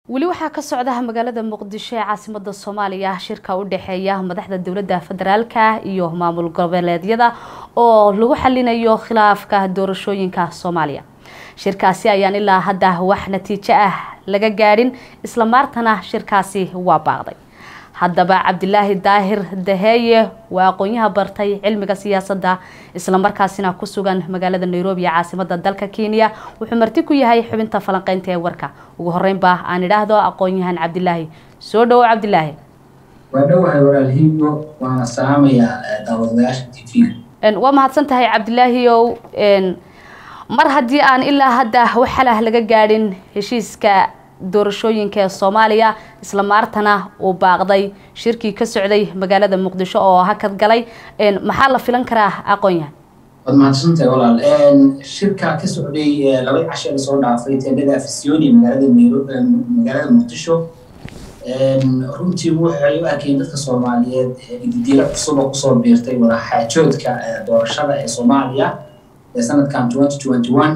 weli waxaa ka socda magaalada muqdisho ee caasimada soomaaliya shirka u dhexeeya madaxda dowladda federaalka iyo maamul goboleedyada oo lagu xalinayo khilaafka doorashooyinka soomaaliya shirkaasi ayaan ilaa hadda wax natiijo ah laga gaadhin isla maartana shirkaasi waa baaqday haddaba cabdilaahi daahir daheeye waa aqoon-yaha bartay cilmiga siyaasadda islamarkaasina ku sugan magaalada nairobi ee caasimada dalka kenya wuxuu marti ku yahay xubinta falanqeynta ee warka ugu horeynba aan idhaahdo aqoon-yahan cabdilaahi soo dhawo cabdilaahi waa dhowahay walaalhiibo waana salaamayaa daawadayaasha t v waa mahadsan tahay cabdilaahi ow mar haddii aan ilaa hadda wax xalah laga gaadhin heshiiska doorashooyinka ee soomaaliya isla maartana uu baaqday shirkii ka socday magaalada muqdisho oo hakad galay maxaa la filan karaa aqoon-yahan waad mahadsantahay walaal shirka ka socday laba cashe lasoo dhaafay teendhada afisyooni magaalada nairobi magaalada muqdisho runtii waxay u arkeen dadka soomaaliyeed ididiilo cusub oo kusoo biirtay wadaxaajoodka doorashada ee soomaaliya ee sanadkan twenty twenty one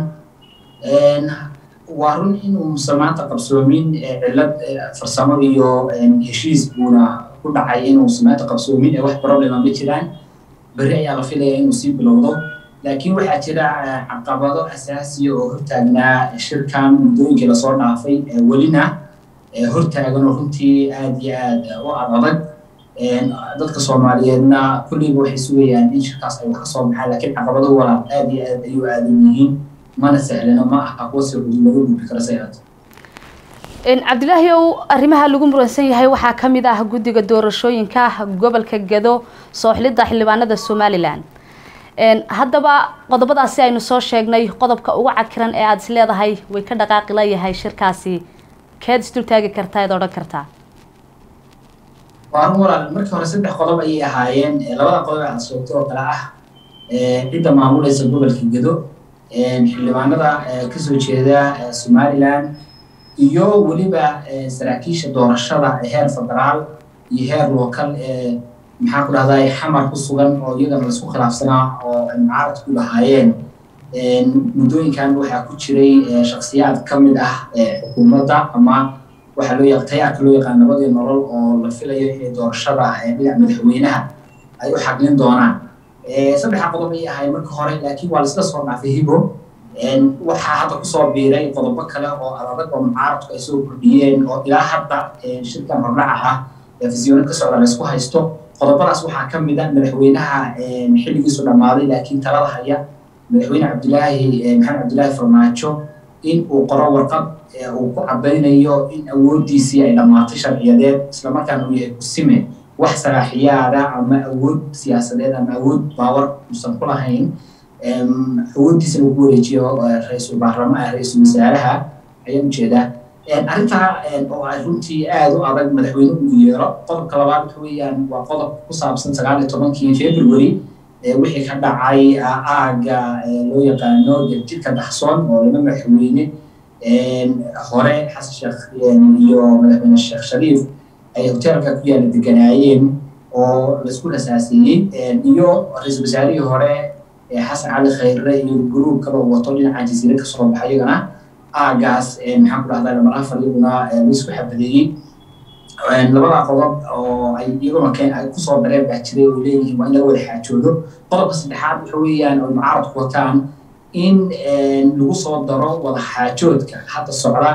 waa run inuu musamaanta qabsoomin cilad farsamo iyo heshiis buuna ku dhacay inuu musamaanta qabsoomin ee wax problema ma jiraan berri ayaa la filaya inuu sii bilowdo laakiin waxaa jira caqabado asaasiya oo hortaagnaa shirkan muddooyinkii lasoo dhaafay welina hortaagan oo runtii aada iyo aada u adadag dadka soomaaliyeedna kulliba waxay sugayaan in shirkaas ay wax ka soo baxaan laakiin caqabado walaal aada iyo aad ayuu aadan yihiin mana sahlano ma aha kuwa si cudub laga gudbi karo say aad cabdilaahi ow arrimaha lagu muransan yahay waxaa ka mid ah guddiga doorashooyinka gobolka gado sooxlidda xildhibaanada somalilan haddaba qodobadaasi aynu soo sheegnay qodobka ugu cakiran ee aada is leedahay way ka dhaqaaqi layahay shirkaasi keed isdul taagi kartaa eed odhan kartaa waa run walaal markii hore saddex qodob ayay ahaayeen labada qodob ee aada sheegtay oo kale ah cidda maamulaysa gobolka gado xildhibaanada kasoo jeeda somalilan iyo weliba saraakiisha doorashada heer federaal iyo heer local ee maxaa ku dhahday xamar ku sugan oo iyagana laisku khilaafsanaa oo mucaarad ku lahaayeen muddooyinkan waxaa ku jiray shaksiyaad ka mid ah xukuumadda ama waxaa loo yaq tayaarka loo yaqaan nabadii nolol oo la filayo inay doorashada dhinac madaxweynaha ay u xaglin doonaan saddexa qodob ayay ahayd marka hore laakiin waa laisla soo dhaafay hibo waxaa hadda kusoo biiray qodobo kale oo adadag oo mucaaradku ay soo kordhiyeen oo ilaa hadda shirkan hordhaca ah ee fisyooni ka socda laysku haysto qodobadaas waxaa ka mid a madaxweynaha xilligiisu dhammaaday laakiin talada haya madaxweyne cabdilaahi maxamed cabdilaahi farmaajo in uu qoro warqad uu ku cadaynayo in awooddiisii ay dhammaatay sharciyadeed islamarkaana uu yahay kusime wax saraaxiyaada ama awood siyaasadeed ama awood baawar uusan ku lahayn awooddiisana uu ku wareejiyo ra-iisul baarlama ra-iisul wasaaraha ayaan ujeedaa arrintaa oo ay runtii aada u adag madaxweyne uu yeero qodobka labaad waxa weeyaan waa qodob ku saabsan sagaal iyo tobankii february wixii ka dhacay aaga loo yaqaano jidka daxsoon oo laba madaxweyne hore xasan sheekh iyo madaxweyne sheekh shariif ay hoteelka ku yaala deganaayeen oo laisku rasaaseeyey iyo ra-iisul wasaarihii hore xasan cali khayre iyo guruub kaloo wato dhinaca jasiire kasoo baxa iyagana aagaas maxaan ku dhahdaa lamar afar iyaguna laisku xabadeeyey labada qodob oo ay iyaguna keen ay kusoo dareen baa jiray oo leeyihiin waa in laga wada xaajoodo qodobka saddexaad waxa weeyaan oo mucaaradku wataan in lagu soo daro wada xaajoodka hadda socda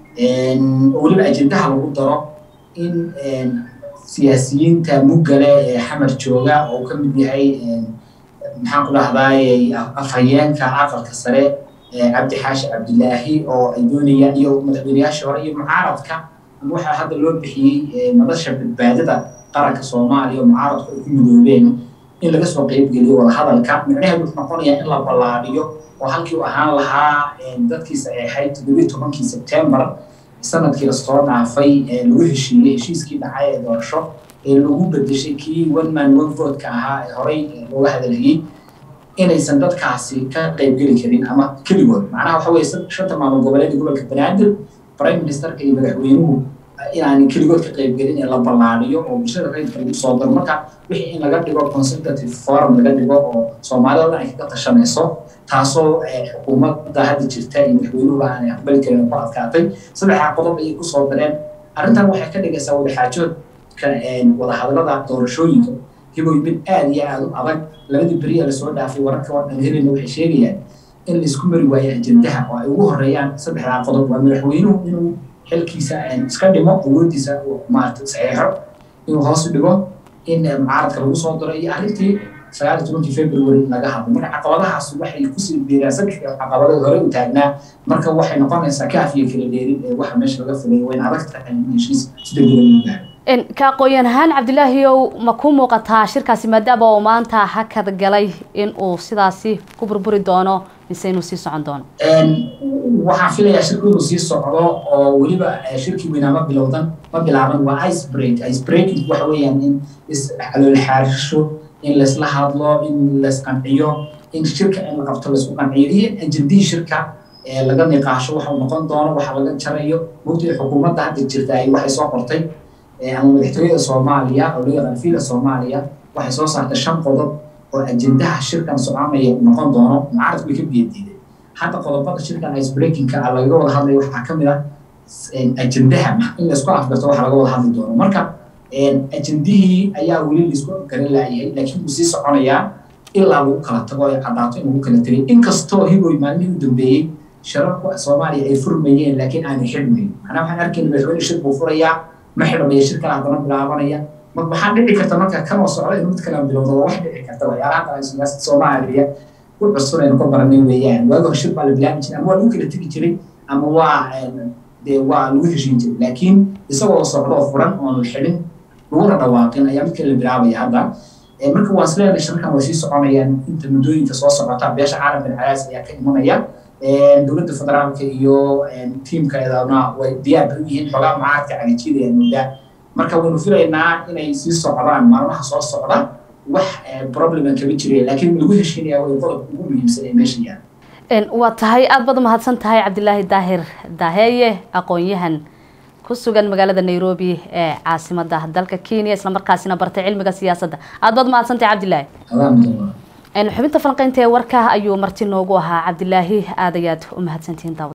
oo weliba ajendaha lagu daro in siyaasiyiinta muggale ee xamar jooga oo ka mid yahay maxaan ku dhahdaay afhayeenka aqalka sare cabdi xaashi cabdilaahi oo ay doonayaan iyo madaxweyneyaashii hore iyo mucaaradka ama waxaa hadda loo bixiyey madasha badbaadada qaranka soomaaliya oo mucaaradku ay ku midoobeen in laga soo qeybgeliyo wadahadalka micnaheedu wuxuu noqonayaa in la ballaadhiyo oo halkii u ahaan lahaa dadkiisa ay ahayd toddobiyi tobankii sebtembar sanadkii lasoo dhaafay lagu heshiiyey heshiiskii dhacay ee doorasho ee lagu bedeshay kii one man one vote-ka ahaa ee horey looga hadalhayey inaysan dadkaasi ka qeybgeli karin ama keligood macnaha waxa weye shanta maamul goboleed gobolka banaadir prime ministerka iyo madaxweynuhu inaan keligood ka qaybgelin ee la ballaariyo oo bulshada rayidka lagu soo daro marka wixii in laga dhigo consultative forum laga dhigo oo soomaalida dhan ay kaga tashanayso taasoo xukuumadda hadda jirta iyo madaxweynuhuba aanay aqbali karin ku adkaatay saddexdaa qodob ayay kusoo dareen arrintan waxay ka dhigaysaa wadaxaajoodka wadahadalada doorashooyinka hiboy mid aada iyo aada u adag labadii beriya lasoo dhaafay wararka oo dhan helina waxay sheegayaan in laisku mari waayo ajendaha oo ay ugu horeeyaan saddexdaa qodob waa madaxweynuhu inuu xilkiisa iska dhimo awoodiisa maarata saxeexo inuu hoos u dhigo in mucaaradka lagu soo daro iyo arrintii sagaal iyo tobankii february laga hadlo marka caqabadahaas waxay kusii biiraan saddex caqabadada hore u taagnaa marka waxay noqonaysaa kaaf iyo kala dheerin ee waxa meesha laga filay wayna adag tahay in heshiis si degdega lagu gaaro ka aqoon ahaan cabdilaahiyow ma ku muuqataa shirkaasi maadaama uu maanta hakad galay in uu sidaasi ku burburi doono mise inuu sii socon doono waxaan filayaa shirku inuu sii socdo oo weliba shirkii weynaa ma bilowdan ma bilaaban waa ice break ice breaking waxa weeyaan in iscalool xaarisho in laysla hadlo in laysqanciyo in shirka in la qabto laysku qanciyo iyo ajendihii shirka laga niqaasho waxa uu noqon doono waxa laga jarayo mugtay xukuumadda hadda jirta ay waxay soo qortay ama madaxtooyada soomaaliya oo loo yaqaan fiila soomaaliya waxay soo saartay shan qodob oo ajendaha shirkan soconaya noqon doono mucaaradku way ka biyadiiday hadda qodobada shirkan ice breakingka ah lagaga wada hadlaya waxaa ka mid ah ajendaha in laysku afgarto waxa laga wada hadli doono marka ajendihii ayaa weli laisku garan laayahay laakiin wuu sii soconayaa ilaa lagu kala tago ay caddaato in lagu kala tegay inkastoo hiboy maalmihii u dambeeyey shirarku soomaaliya ay furmayeen laakiin aanay xidhmayn macnaa waxaan arkayna madaxweyne shir buu furayaa ma xidhmaya shir kale haddana bilaabanaya ma waxaa dhici karta marka kanoo socda in mid kale bilowdo waa wax dhici karta waxyaalaha kale siyaasada soomaaliya ku cusub aynu ka baranay weeyaan waagi hore shir baa la bilaabi jiray ama waa lagu kala tegi jiray ama waa dee waa lagu heshiin jiray laakiin isagoo socda oo furan oon la xidhin laguna dhawaaqin ayaa mid kale la bilaabaya hadda marka waan isleedahay shirkan way sii soconayaan inta muddooyinka soo socota beesha caalamka calaas ayaa ka imanaya dowladda federaalka iyo tiimkeedana way diyaar bay u yihiin xogaa mucaaradka cagajidaya muddaa marka waynu filaynaa inay sii socdaan maalmaha soo socda wax probleman kama jiraya laakiin lagu heshiinaya way qodob ugu muhiimsan ee meesha yaala waa tahay aada baad umahadsan tahay cabdilaahi daahir daaheeye aqoon-yahan ku sugan magaalada nairobi ee caasimada dalka kenya islamarkaasina bartay cilmiga siyaasadda aada baad umahadsan tahay cabdilaahi xubinta falanqeynta ee warka ayuu marti noogu ahaa cabdilaahi aad ayaad u mahadsantihiin daawad